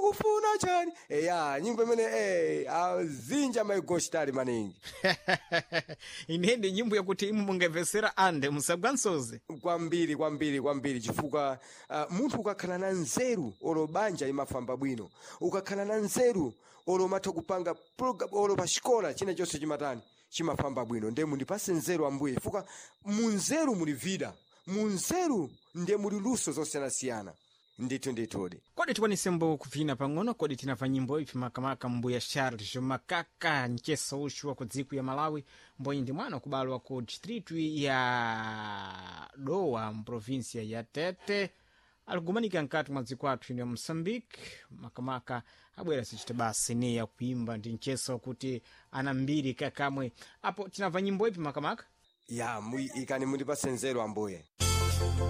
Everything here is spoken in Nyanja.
ukufuna chani eya nyimbo imene eh, azinja maigositali maningi ine ndi nyimbo yakuti imu mungamvetsera ande musagwa msozi kwambiri kwambiri kwambiri chifukwa uh, munthu ukakhala na nzeru olo banja imafamba bwino ukakhala na nzeru olo matha kupanga program olo pa xikola china chonse chimatani chimafamba bwino ndiye mundipase nzeru ambuye chifukwa mu nzeru muli vida mu nzeru ndiye muli luso zosiyanasiyana ndithu ndithudi kodi tikwanisemo kupfina pang'ono kodi tinamva nyimbo ipi makamaka mbuya charles makaka mcheso uchu wa ku dziko ya malawi mbonyi ndi mwana kubalwa ku distritu ya dowa mprovinsia ya tete alikumanika mkati mwa dziko athu ino ya moçambique makamaka abwera sichita basi ne ya kuimba ndi mcheso kuti ana mbiri kakamwe apo tinamva nyimbo ipi makamaka ya mu- ikani mundipase nzeru ambuye